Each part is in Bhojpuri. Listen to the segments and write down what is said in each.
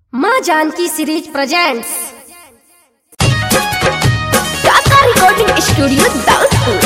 माँ Janaki series presents Tata recording studio Daudpur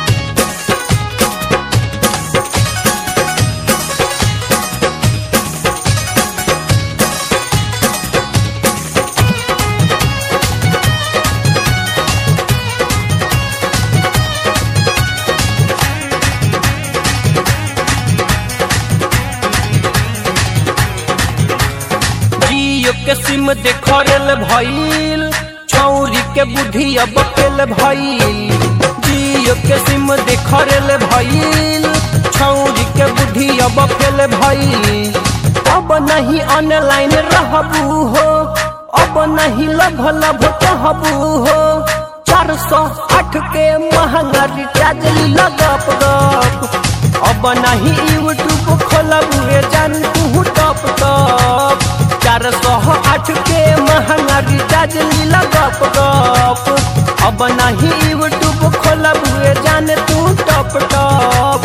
Jio के सिम देखरेल भइल छौरी के बुद्धि अब केल भइल जियो के सिम देखरेल भइल छौरी के बुद्धि अब केल भइल अब नहीं ऑनलाइन रहबू हो अब नहीं लभ लभ कहबू हो चार सौ आठ के महंगा रिचार्ज लगप गप अब नहीं यूट्यूब खोलब रे जान तू टप टप चार सौ आठ के महंगा रिचार्ज लीला गप गप अब नहीं यूट्यूब खोलब रे जान तू टप टप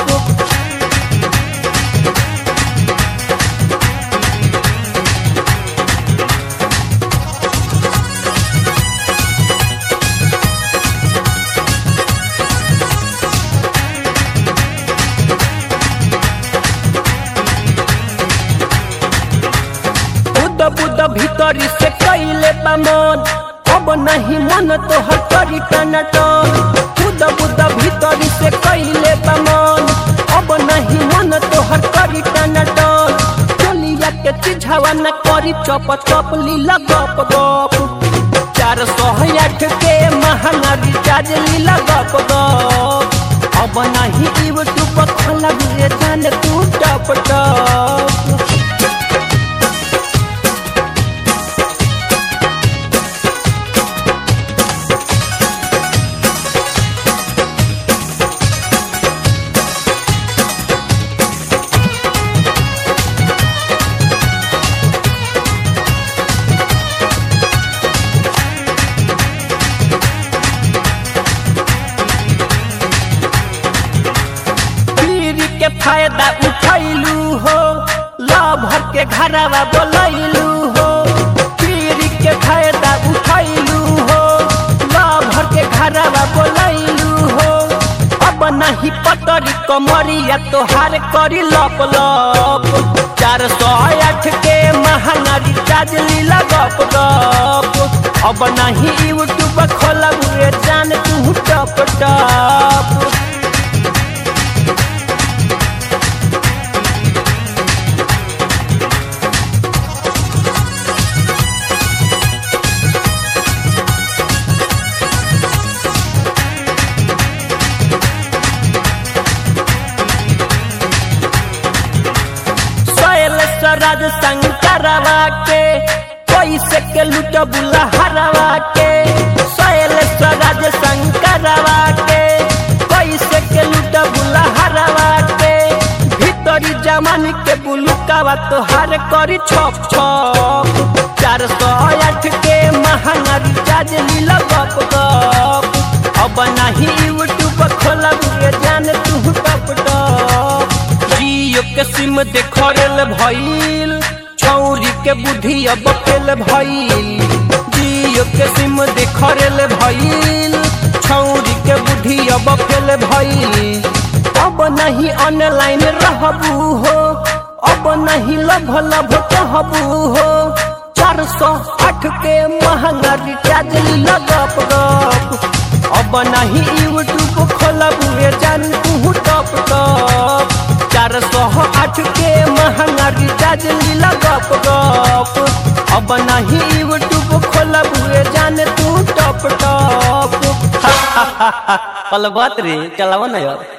बुद बुद भीतरी से कैले बा मन अब नहीं मन तोहर करी टनटन बुद बुद भीतरी से कैले बा मन अब नहीं मन तोहर करी टनटन चलिया के चिझावा न करी चप चप लीला गप गप चार सौ आठ के महंगा रिचार्ज लीला गप गप अब नहीं यूट्यूब खोला रे जान तू टप टप पीरी के फायदा उठैलू हो लभर के घरवा बोलैलू हो पीरी के फायदा उठैलू हो लभर के घरवा बोलैलू हो अब नहीं पटरी कमरिया तोहार करी लप लप चार सौ आठ के महंगा रिचार्ज लीला गप गप अब नहीं यूट्यूब खोलब रे जान तू टप टप सोयल स्वराज शंकरवा के पैसे के लुट बुला हरवा के सोयल स्वराज शंकरवा के पैसे के लुट बुला हरवा के भीतरी जमान के बुलुकावा तोहार करी छप छप चार सौ आठ के महंगा रिचार्ज लीला गप गप अब नहीं यूट्यूब खोलब रे जान तू टप टप जियो के सिम देखरेल भइल छौरी के बुद्धि अब फेल भइल जियो के सिम देखरेल भइल छौरी के बुद्धि अब फेल भइल अब नहीं ऑनलाइन रहबू हो अब नहीं लभ लभ कहबू हो चार सौ आठ के महंगा रिचार्ज लगप गप अब नहीं यूट्यूब खोलब रे जान तू टप टप चार सौ आठ के महंगा रिचार्ज लीला गप गप अब नहीं यूट्यूब खोलब रे जान तू टप टप कल बात रे चलावा ना यार